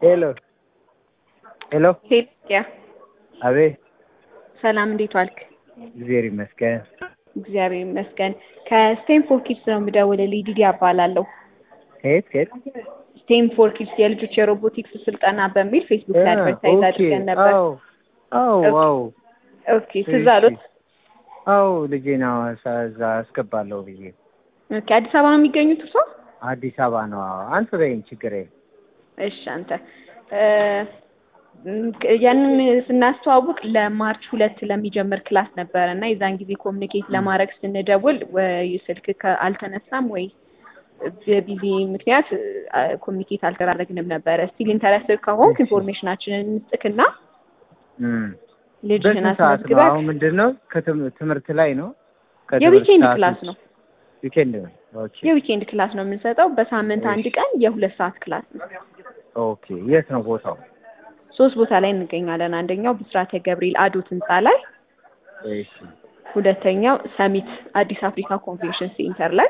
ሄሎ ሄሎ ሄልያ አቤት ሰላም፣ እንዴት ዋልክ? እግዚአብሔር ይመስገን። እግዚአብሔር ይመስገን። ከስቴንፎር ኪድስ ነው የምደውልልህ። ዲዲ እባላለሁ። ከየት ከየት? ስቴንፎር ኪድስ የልጆች የሮቦቲክስ ስልጠና በሚል ፌስቡክ ላይ አድቨርታይዝ ኦኬ። አድርገን ነበር። አዎ አዎ አዎ ኦኬ፣ ትዝ አሉት? አዎ ልጄን ሐዋሳ እዛ አስገባለሁ ብዬ ኦኬ፣ አዲስ አበባ ነው የሚገኙት እርሶ? አዲስ አበባ ነው። አዎ አንተ በይኝ ችግር የለም። እሺ፣ አንተ እ ያንን ስናስተዋውቅ ለማርች ሁለት ለሚጀምር ክላስ ነበረ እና የዛን ጊዜ ኮሚኒኬት ለማድረግ ስንደውል ወይ ስልክ ከ- አልተነሳም ወይ በቢዚ ምክንያት ኮሚኒኬት አልተደራረግንም ነበረ። ስቲል ኢንተረስትድ ከሆንክ እሺ። ኢንፎርሜሽናችንን እንስጥክና እም። ልጅህን በስንት ሰዓት ነው? አስመዝግበህ አሁን ምንድን ነው ከትም- ትምህርት ላይ ነው? ከትምህርት የዊኬንድ ሰዓት ክላስ ውጭ? ነው። ዊኬንድ ነው። ኦኬ የዊኬንድ ክላስ ነው የምንሰጠው። በሳምንት አንድ እሺ። ቀን የሁለት ሰዓት ክላስ ነው። ኦኬ የት ነው ቦታው? ሶስት ቦታ ላይ እንገኛለን። አንደኛው ብስራተ ገብርኤል አዶት ህንፃ ላይ፣ እሺ ሁለተኛው ሰሚት አዲስ አፍሪካ ኮንቬንሽን ሴንተር ላይ፣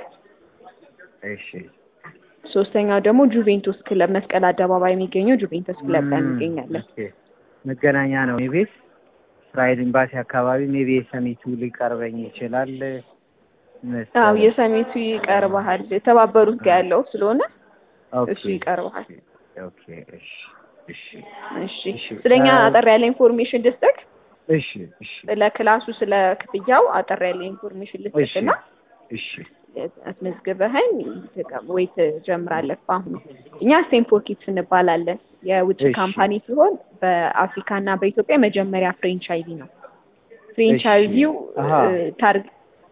እሺ ሶስተኛው ደግሞ ጁቬንቱስ ክለብ መስቀል አደባባይ የሚገኘው ጁቬንቱስ ክለብ ላይ እም፣ እንገኛለን። ኦኬ። መገናኛ ነው ሜቤስ እስራኤል ኤምባሲ አካባቢ ሜቢ የሰሚቱ ሊቀርበኝ ይችላል መሰለኝ። አዎ የሰሚቱ ይቀርባሃል። የተባበሩት ጋር ያለው ስለሆነ ኦኬ እሱ ይቀርባሃል። ኦኬ እሺ እሺ እሺ እሺ። ስለኛ አ- አጠር ያለ ኢንፎርሜሽን ልስጥክ። እሺ እሺ ስለ ክላሱ ስለ ክፍያው አጠር ያለ ኢንፎርሜሽን እሺ ልስጥክና እሺ አስመዝግበኸኝ ወይ ትጀምራለህ። በአሁኑ እኛ ስቴንፎር ኪድስ እንባላለን። የውጭ እሺ። ካምፓኒ ሲሆን በአፍሪካ እና በኢትዮጵያ መጀመሪያ ፍሬንቻይዚ ነው። ፍሬንቻይዚው አሃ። እ፣ ታርግ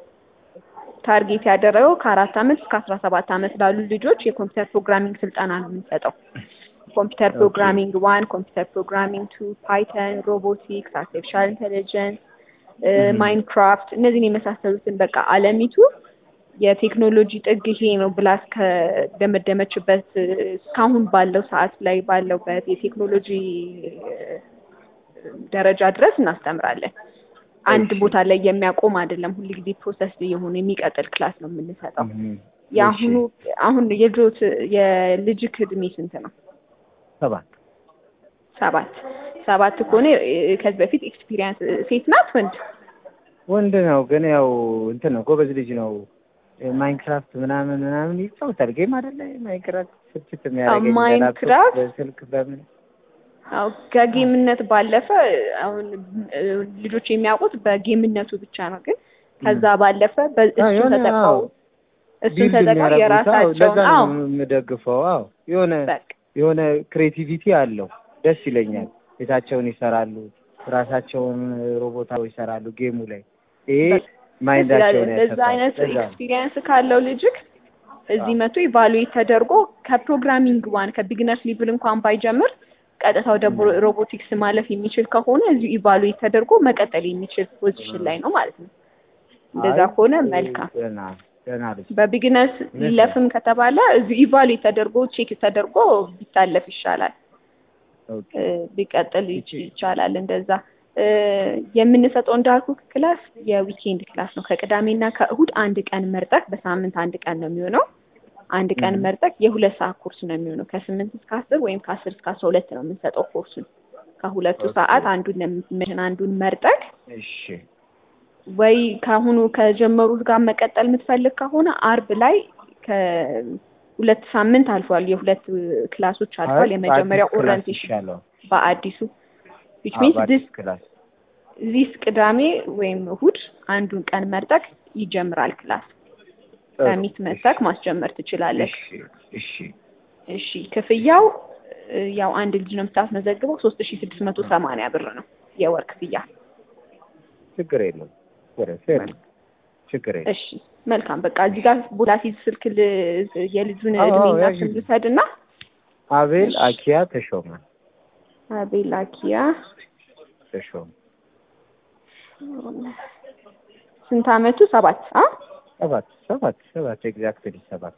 ታርጌት ያደረገው ከአራት ዓመት እስከ አስራ ሰባት ዓመት ላሉ ልጆች የኮምፒውተር ፕሮግራሚንግ ስልጠና ነው የምንሰጠው። ኮምፒውተር ኦኬ። ፕሮግራሚንግ ዋን፣ ኮምፒውተር ፕሮግራሚንግ ቱ፣ ፓይተን፣ ሮቦቲክስ፣ አርቲፊሻል ኢንቴሊጀንስ፣ እም። ማይንክራፍት እነዚህን የመሳሰሉትን በቃ አለሚቱ የቴክኖሎጂ ጥግ ይሄ ነው ብላ እስከደመደመችበት እ፣ እስካሁን ባለው ሰዓት ላይ ባለውበት የቴክኖሎጂ እ፣ ደረጃ ድረስ እናስተምራለን። አንድ እሺ። ቦታ ላይ የሚያቆም አይደለም። ሁል ጊዜ ፕሮሰስ የሆነ የሚቀጥል ክላስ ነው የምንሰጠው። እም፣ የአሁኑ እሺ። አሁን የልጆት የልጅክ እድሜ ስንት ነው? ሰባት ሰባት ሰባት ከሆነ እ፣ ከዚህ በፊት ኤክስፒሪየንስ ሴት ናት ወንድ? ወንድ ነው ግን ያው እንትን ነው ጎበዝ ልጅ ነው። ማይንክራፍት ምናምን ምናምን ይጫወታል። ጌም አይደለ ማይንክራፍት ስልችት የሚያደርገኝ ማይንክራፍት? በላፕቶፕ በስልክ በምን አዎ ከጌምነት ባለፈ አሁን እ፣ ልጆች የሚያውቁት በጌምነቱ ብቻ ነው። ግን ከዛ ባለፈ አዎ፣ በእሱን የሆነ ተጠቅመው አዎ፣ እሱን ቢልድ ተጠቅመው የሚያደርጉት አዎ፣ የራሳቸውን ለዛ አዎ ነው የምደግፈው። አዎ የሆነ በቃ የሆነ ክሬቲቪቲ አለው። ደስ ይለኛል። ቤታቸውን ይሰራሉ፣ ራሳቸውን ሮቦታው ይሰራሉ ጌሙ ላይ ይሄ ማይንዳቸውን እንደዛ ያሰፋል። አይነት ለዛ ነው። ኤክስፒሪየንስ ካለው ልጅክ እዚህ መቶ ኢቫሉዌት ተደርጎ ከፕሮግራሚንግ ዋን ከቢግነርስ ሊብል እንኳን ባይጀምር ቀጥታ ወደ ም። ሮቦቲክስ ማለፍ የሚችል ከሆነ እዚሁ ኢቫሉዌት ተደርጎ መቀጠል የሚችል ፖዚሽን ላይ ነው ማለት ነው። እንደዛ አይ፣ ከሆነ መልካም። ገና ገና ልጅ በቢግነርስ እውነት ነው። ሊለፍም ከተባለ እዚሁ ኢቫሉዌት ተደርጎ ቼክ ተደርጎ ቢታለፍ ይሻላል። ኦኬ እ፣ ቢቀጥል ይች- ይቻላል። እንደዛ እ፣ የምንሰጠው እንዳልኩ ክላስ የዊኬንድ ክላስ ነው። ከቅዳሜና ከእሁድ አንድ ቀን መርጠቅ በሳምንት አንድ ቀን ነው የሚሆነው። አንድ ቀን እም። መርጠቅ የሁለት ሰዓት ኮርስ ነው የሚሆነው። ከስምንት እስከ አስር ወይም ከአስር እስከ አስራ ሁለት ነው የምንሰጠው ኮርሱን። ከሁለቱ ኦኬ። ሰዓት አንዱን ለምትመሽን አንዱን መርጠቅ እሺ ወይ ከአሁኑ ከጀመሩት ጋር መቀጠል የምትፈልግ ከሆነ አርብ ላይ ከሁለት ሳምንት አልፏል። የሁለት ክላሶች አልፏል። አይ፣ የመጀመሪያው በአዲስ ክላስ ኦሪንቴሽን ይሻለው። በአዲሱ ዊች አዎ፣ ሚንስ በአዲስ ክላስ ዚስ ቅዳሜ ወይም እሁድ አንዱን ቀን መርጠቅ ይጀምራል ክላስ። ጥሩ። ሰሚት መርጠቅ ማስጀመር ትችላለህ። እሺ እሺ እሺ ክፍያው እ፣ ያው አንድ ልጅ ነው የምታስመዘግበው ሶስት ሺ ስድስት መቶ ሰማንያ ብር ነው የወር ክፍያ። ችግር የለውም። ችግር የለውም። ችግር የለውም። እሺ መልካም በቃ እዚህ ጋር ቦታ ሲይዝ ስልክ ል- የልጁን አዎ፣ እድሜና ያዥ። ስም ልውሰድና አቤል እሺ። አኪያ ተሾመ አቤላኪያ ተሾመ ስንት አመቱ? ሰባት አ ሰባት ሰባት ሰባት ኤግዛክትሊ ሰባት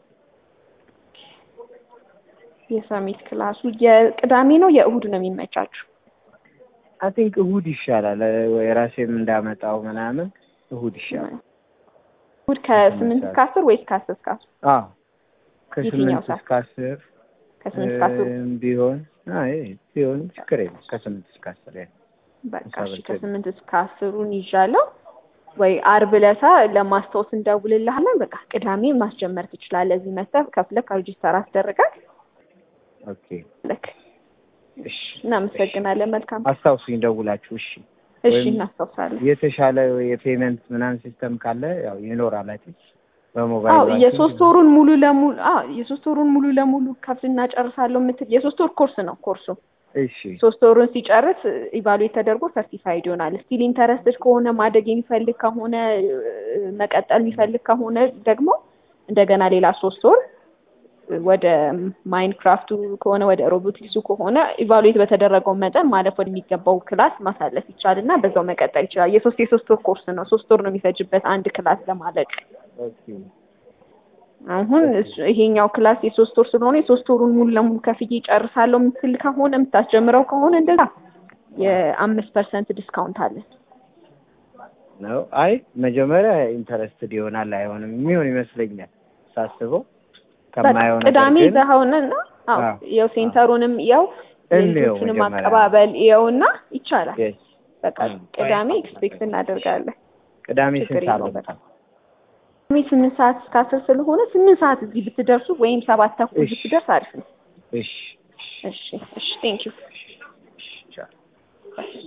የሰሚት ክላሱ የቅዳሜ ነው የእሁድ ነው የሚመቻችሁ? አይ ቲንክ እሁድ ይሻላል። ወይ ራሴም እንዳመጣው ምናምን እሁድ ይሻላል። እሁድ ከስምንት እስከ አስር ወይስ ከአስር እስከ አስር? አዎ የትኛው ከስምንት ሰዓት? እስከ አስር ከስምንት እስከ አስር እም ቢሆን አይ ሲሆን ችግር የለም ከስምንት እስከ አስር ያህል በቃ እሺ አሳብቼ ከስምንት እስከ አስሩን ይዣለሁ። ወይ አርብ ዕለታ ለማስታወስ እንደውልልሃለን። በቃ ቅዳሜ ማስጀመር ትችላለህ። እዚህ መጥተህ ከፍለህ ሬጂስተር አስደርጋል። ኦኬ ልክ እሺ እናመሰግናለን። መልካም አስታውሱኝ ደውላችሁ እሺ እሺ፣ ወይም እናስታውሳለን። የተሻለ የፔመንት ምናምን ሲስተም ካለ ያው ይኖራል አይደል በሞባይል አዎ ባንኪንግ የሶስት ወሩን ሙሉ ለሙሉ አዎ የሶስት ወሩን ሙሉ ለሙሉ ከፍልና ጨርሳለሁ የምትል የሶስት ወር ኮርስ ነው ኮርሱ እሺ ሶስት ወሩን ሲጨርስ ኢቫሉዌት ተደርጎ ሰርቲፋይድ ይሆናል። ስቲል ኢንተረስትድ ከሆነ ማደግ የሚፈልግ ከሆነ እ፣ መቀጠል የሚፈልግ ከሆነ ደግሞ እንደገና ሌላ ሶስት ወር ወደ ማይንክራፍቱ ከሆነ ወደ ሮቦቲክሱ ከሆነ ኢቫሉዌት በተደረገው መጠን ማለፍ ወደሚገባው ክላስ ማሳለፍ ይቻል እና በዛው መቀጠል ይችላል። የሶስት የሶስት ወር ኮርስ ነው። ሶስት ወር ነው የሚፈጅበት አንድ ክላስ ለማለቅ። ኦኬ አሁን እሱ- ይሄኛው ክላስ የሶስት ወር ስለሆነ የሶስት ወሩን ሙሉ ለሙሉ ከፍዬ ጨርሳለሁ የምትል ከሆነ የምታስጀምረው ከሆነ እንደዛ የአምስት ፐርሰንት ዲስካውንት አለን። ነው አይ መጀመሪያ ኢንተረስትድ ይሆናል አይሆንም የሚሆን ይመስለኛል ሳስበው ከማየው ነገር ቅዳሜ ግን ይዘኸውና እና አዎ አዎ፣ ያው ሴንተሩንም ያው እንየው የልጆቹንም መጀመሪያ። አቀባበል ይኸውና ይቻላል። yes በቃ 음. ቅዳሜ ኤክስፔክት እናደርጋለን። ቅዳሜ ችግር ስንት ሰዓት የለውም። ነው? ቅዳሜ ስምንት ሰዓት እስከ አስር ስለሆነ ስምንት ሰዓት እዚህ ብትደርሱ ወይም ሰባት ተኩል እሺ። ብትደርስ አሪፍ ነው። እሺ እሺ እሺ ቴንክ ዩ እሺ ቻው።